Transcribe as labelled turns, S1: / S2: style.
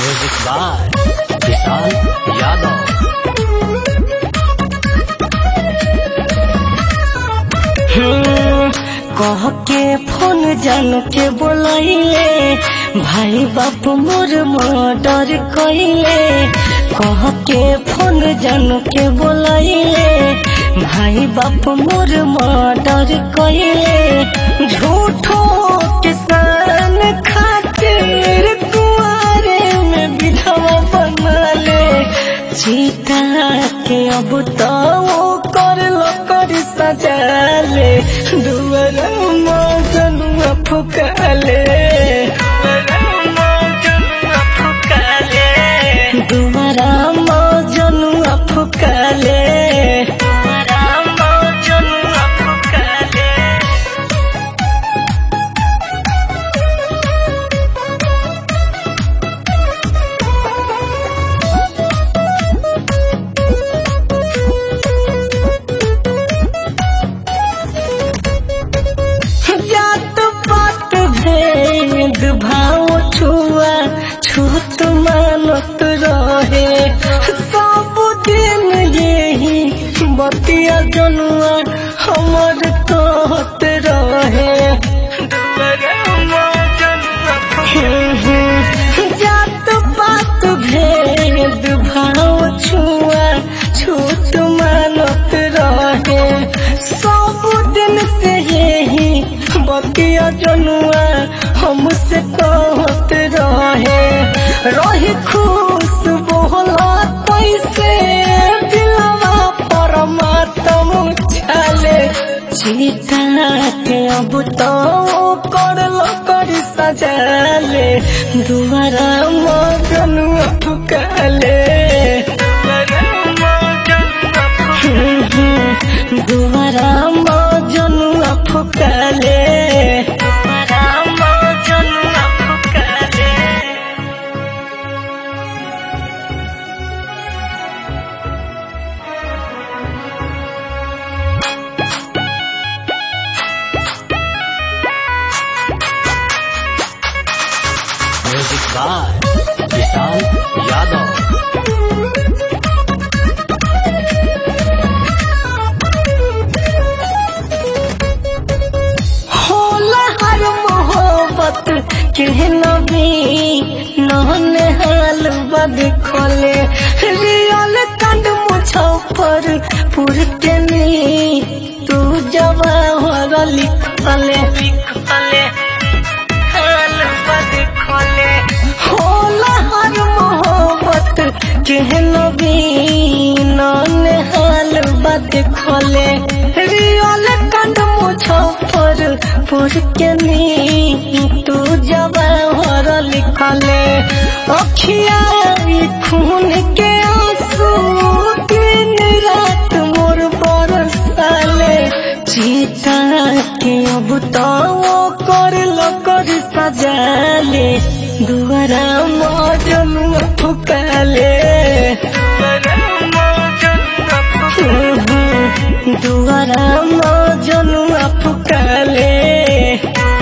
S1: music by Vishal Yadav
S2: hmm, कह के phone जान के बोलाइले भाई बाप मोर मर्डर कइले कह के फोन जान के बोलाइले भाई बाप मोर मर्डर कइले झूठो किसान खातिर कुआरे में विधवा बनले चीता के अब तो वो कर लो कर सजाले दुआरा मजनुआ फुकाले दुआरा मजनुआ फुकाले दुआरा मजनुआ फुकाले जात पात भेद भाव छुआ छूत मानत रहे सब दिन यही बतिया जनुआ हमर कहत रहे जात पात भेद भाव छुआ छूत मानत रहे सब दिन से यही बतिया जनुआ हमसे कहत रहे रही खुश बोला कैसे दिलवा परमात्म छाले चीता के अब तो कर लो कर सजाले दुबारा मगनुआ फुकाले दुबारा मजनुआ फुकाले दुबारा मजनुआ फुकाले
S1: म्यूजिक बाय विशाल यादव
S2: होला हर मोहब्बत के नबी नहन हाल बद खोले रियल कंड मुछपर पुर के नी तू जवाहर लिखले लिखले हाल बद खोले होला हर मोहब्बत के नबी नहन हाल बद खोले रियल कंड मुछपर पुर के नी तू जवाहर लिखले अखिया ई खून के आंसू दिन रात मोर बरसाले चीता के अब तो वो कर लो कर सजाले दुआरा मजनुआ फुकाले दुआरा मजनुआ फुकाले